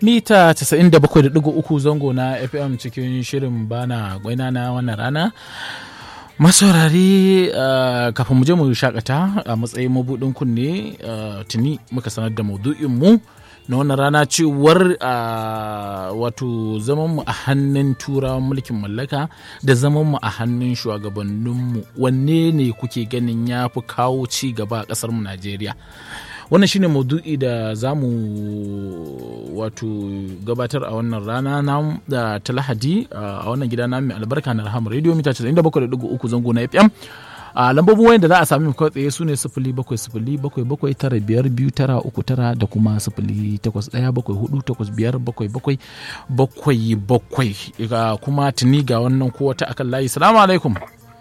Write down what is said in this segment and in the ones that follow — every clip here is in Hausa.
mita 97.3 zango na fm cikin shirin bana gwaina na wannan rana masaurari uh, kafin mu je mu shakata a matsayin mabudin kunne uh, tuni muka sanar da maudu'in mu na wannan rana cewar uh, wato zamanmu a hannun turawan mulkin mallaka da zamanmu a hannun shugabanninmu wanne ne kuke ganin ya fi kawo ci gaba a ƙasarmu najeriya wannan shine maudu'i da za mu wato gabatar a wannan rana na da ta lahadi a wannan gida na mai albarka na rahama radio mita 97.3 zango na fm a lambobin wayan da za a sami kawai tsaye su ne sifili bakwai sifili bakwai bakwai tara biyar biyu tara uku tara da kuma sifili takwas ɗaya bakwai hudu takwas biyar bakwai bakwai bakwai bakwai kuma tuni ga wannan ko wata akan layi salamu alaikum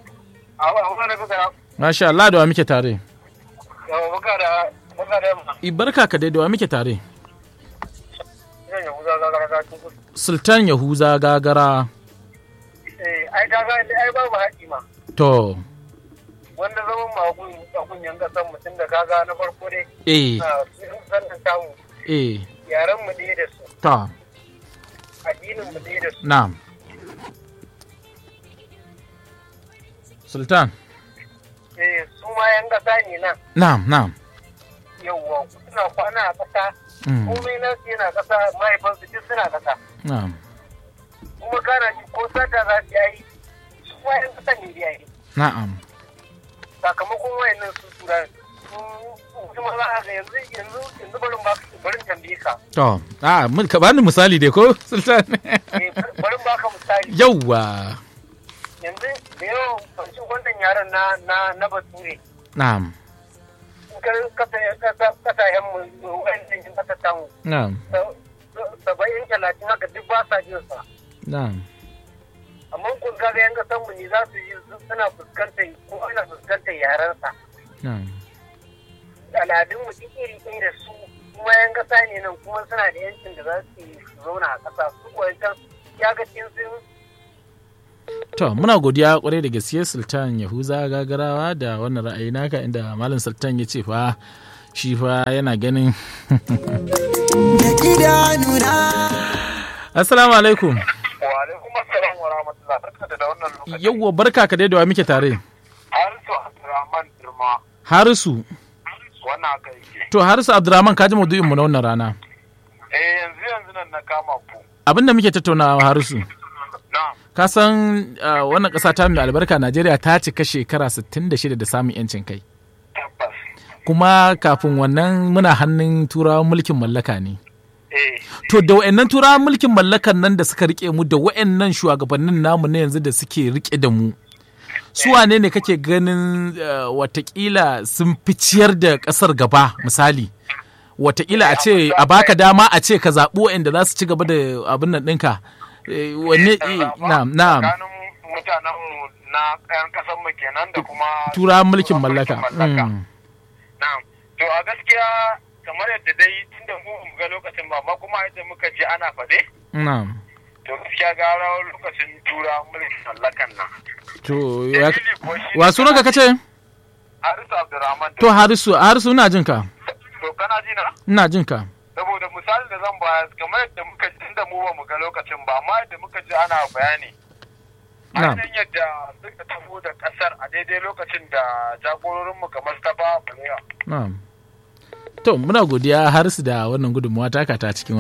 masha Allah da wa muke tare barka ka dai da wa muke tare sultan yahuza gagara ai gaga ai babu haƙi ma to wanda zaman magun a kunyan kasan mutum da kaga na farko dai eh sannan tamu eh yaran mu ɗaya da su ta addinin mu ɗaya da su na'am sultan eh su ma yan kasa ne nan na'am na'am yawwa suna kwana a kasa Mm. komai na su yana kasa mahaifansu duk suna kasa na'am kuma kana ji ko sata za su yi su ma yan kasa ne da yi na'am sakamakon wayannan su tura su kuma za a ga yanzu yanzu yanzu barin ba barin tambaye ka to a mun ka bani misali dai ko sultan eh barin baka misali yawwa yanzu da yawan fashin wannan yaran na na na bature na'am kasashen mu wa'annan yin kasar tamu na'am saba'in talatin haka duk ba sa jin sa na'am amma kun ga yan kasan mu ne za su yi suna fuskantar ko ana fuskantar yaran sa na'am al'adun mu duk iri ɗaya da su kuma yan kasa ne nan kuma suna da yancin da za su yi su zauna a kasa su kwancan ya ga cin sun To, muna godiya kwarai da gaske Sultan Yahuza gagarawa da wannan ra'ayi naka inda Malam Sultan ya ce fa shi fa yana ganin. Assalamu alaikum. wa alaikum assalam wa rahmatullah barka da wannan lokaci Yawwa barka ka dai da wa muke tare. Harisu Abdurrahman Dirma Harisu. wannan haka yake To, Harisu Abdurrahman ka ji maudu'in mu na wannan rana. eh yanzu yanzu nan na kama ku Abin da muke tattaunawa Harisu. na'am Ka san uh, wannan ƙasa ta mai albarka Najeriya ta cika shekara 66 da samun 'yancin kai. tabbas Kuma kafin wannan muna hannun turawan mulkin mallaka ne. eh To da wa'annan turawan mulkin mallakan nan da suka rike mu da wa'annan shugabannin namu na yanzu da suke rike da mu. Su wane ne kake ganin uh, watakila sun fi ciyar da ƙasar gaba misali? Watakila a ce a baka dama a ce ka zaɓi wa'anda za su ci gaba da abin nan ɗinka. Eh, Wanne eh, na'am na'am tsakanin mutanen mu na ƴan kasan mu kenan da kuma turawan mulkin mallaka. mallaka. Mm. na'am to a gaskiya kamar yadda dai tunda mu mu ga lokacin ba amma kuma yadda muka ji ana faɗe Na'am. to gaskiya gara lokacin turawan mulkin mallakan nan To ya- Dalili kuwa shi wa sunanka kace? Harisu Abdurrahman To Harisu, Harisu ina jin ka. to kana ji na Ina jin ka. saboda misalin da zan bayar kamar yadda muka ji tunda mu ba mu ga lokacin ba amma yadda muka ji ana bayani Na'am. ainihin yadda suka taho da kasar a daidai lokacin da jagororinmu kamar ta ba balewa Na'am. To muna godiya Harisu da wannan gudunmawa taka ta cikin